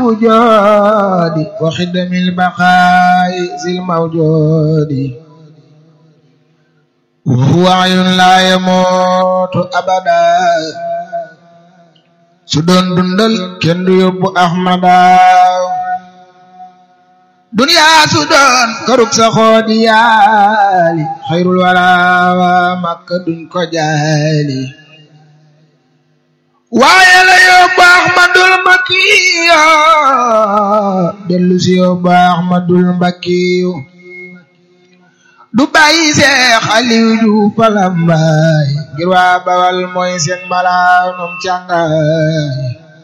الوجود وخدم البقاء ذي الموجود وهو عين لا يموت أبدا سدون دندل كن يوب أحمدا دنيا سدون كروك سخودي يالي خير الورى مكة دون كجالي waaye la yóbbu Ahmadul Mbakiyo dellu si yóbbu Ahmadul Mbakiyo du bàyyi Seex Aliyu Juuf Falambaay ngir waa Bawal mooy seen mbalaanum càngaay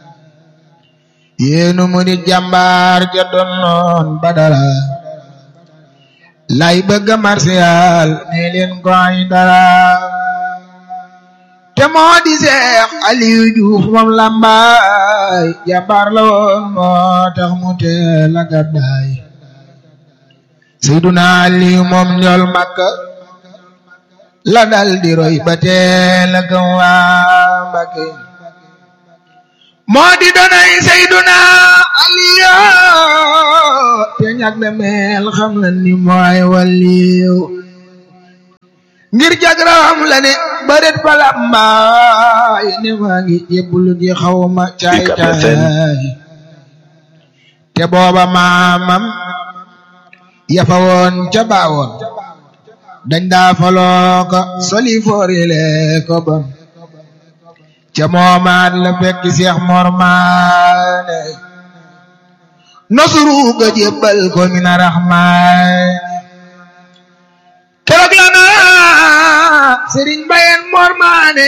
yéenu mu di jàmbaar ja doon noon Badara lay bëgga marsiyaal ne leen ko ay dara te moo di Seex Aliyu Juuf moom Lambaay jàmbaar la woon moo tax mu teel a gàddaay Seyduna Aliyu moom ñool Makka la dal di roy ba teel a gëm waa Mbakke moo di donay Seyduna Aliyu te ñag de mel xam na ni mooy waliyu ngir jagram la ne baret palambaay ne maa ngi jébbalu ji xawma caay caay te booba maamam yafa woon ca baawoon dañ daa faloo ko soli foorile ko bon ca moomaat la fekk Seex Mor Maane nosuru ga jébbal ko mina raxmaan keroog la na sëriñ Mbayeen Mor Maane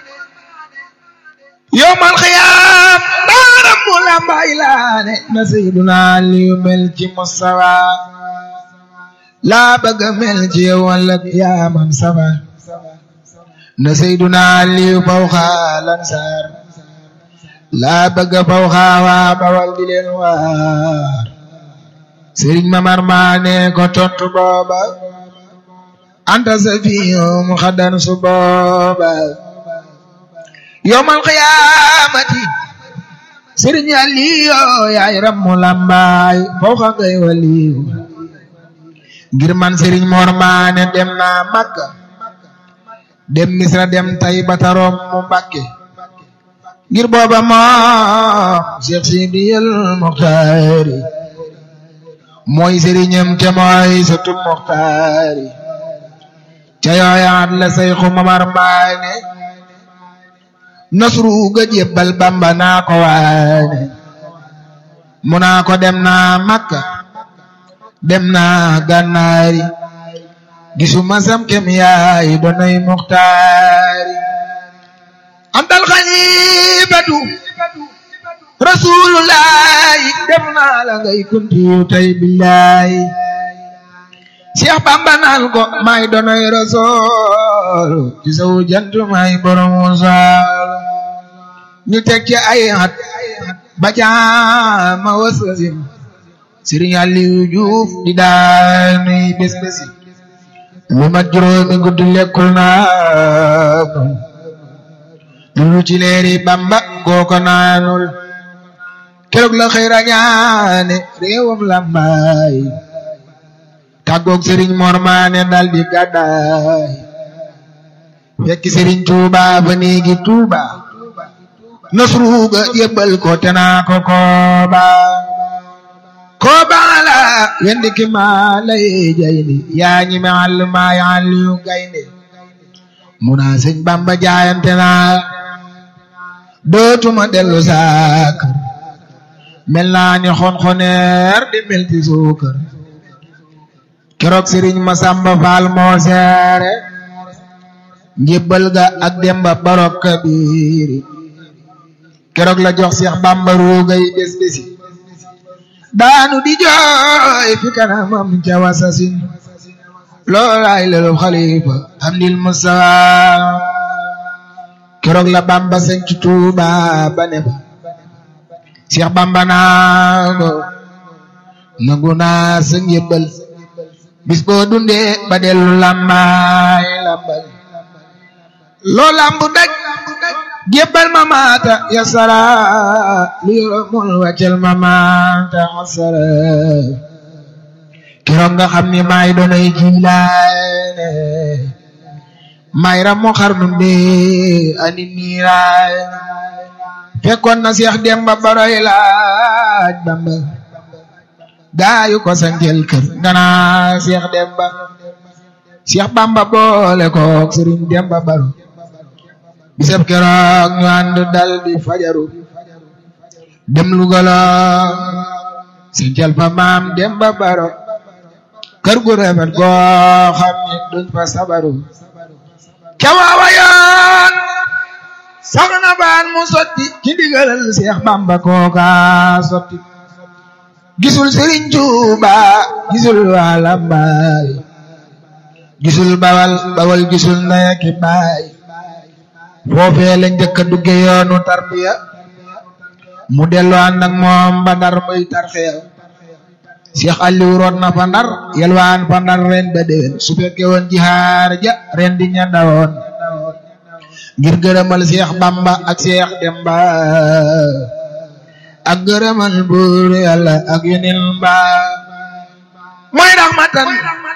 yowmal xiyaam baaram mu lambay laane na Seyduna Aliyu mel ci Mustafa laa bëgg mel ci yow walla yaamam safa na Seyduna Aliyu fawxa lansaar laa bëgg fawxa waa Bawal di leen waar sëriñ Mamar Maane ko tontu booba anta safiyum xadan su booba yowmal qiyaamati sëriñ Aliyu yaay rammu lambaay fawxa ngay waliyu ngir man sëriñ Mor Maane dem naa Makka dem Misra dem Tayba tarom mu Mbakke ngir booba moom Cheikh Sidiyal Muxtaari mooy sëriñam te mooy sëtu Muxtaari ca yooyaat la Seyxu Mamar Maane nasru ga jébbal Bamba naa ko waane mu naa ko dem naa Makka dem naa Gànnaari gisuma sam kem yaay doonay Muxtaari antal xalifatu rasulullahi dem naa la ngay kuntiyu tay billahi Cheikh Bamba naan ko may doonay rasul ci sawu jant may borom wusaal ñu teg ci ay at ba caama wasasin Sëriñ Aliyu Juuf di daanuy bés bési lu mat juróomi guddi lekkul naa lu ci leeri Bamba kooko naanul keroog la xëy rañaane réewam Lambaay tàggoog Sëriñ Mor Maane dal di gàddaay fekk Sëriñ Tuuba ba néegi Tuuba nasru ga yëbbal ko te naa ko kooba kooba la wendi ki maa lay jayni yaa ñi ma àll maa yi àll yu gaynde mu naa sëñ Bamba jaayante naa dootuma dellu saa kër mel naa ni xonxoneer di melti suukar keroog sëriñ Masamba Faal moo seere njébbal ga ak demba barok kabiiri keroog la jox Seex Bamba ruugay bés bési daanu di jooy fi kanamam ca wasasin loolaay lelu xalifa am dil Mustafa keroog la Bamba sañ ci Tuuba ba ne ba Seex Bamba naa ko nangu naa sa njébbal bis boo dundee ba dellu làmbaay làmbal loo làmb daj jébbal ma maata yasara lu yoromul wàccal ma maata asara keroog nga xam ni maay doonay jilaane maay ramu xarnu bi ani niiraay fekkoon na Seex Demba Baroy laaj Bamba gaayu ko sanjel kër ngana Seex Demba Seex Bamba boole kook Sëriñ Demba Baro bisab keroog ñu ànd dal di fajaru dem Lugala sanjel fa maam Demba Baro kër gu rafet goo xam ni duñ fa sabaru cawaawa yoon soxna baan mu sotti ci ndigalal Seex Bamba kooka sotti gisul Sëriñ Tuuba gisul waa Lambaay gisul bawal bawal gisul ndey ak baay foofee la njëkk a dugge yoonu tarbiya mu dellu ànd ak moom ba Ndar muy tarxiya Seex Aliou root na fa Ndar yelwaan fa Ndar ren ba déwén su fekke woon jihaar ja ren di ña dawoon ngir gërëmal Seex Bamba ak Seex Demba ak gërëmal buur Yàlla ak yeneen ba mooy raxmatan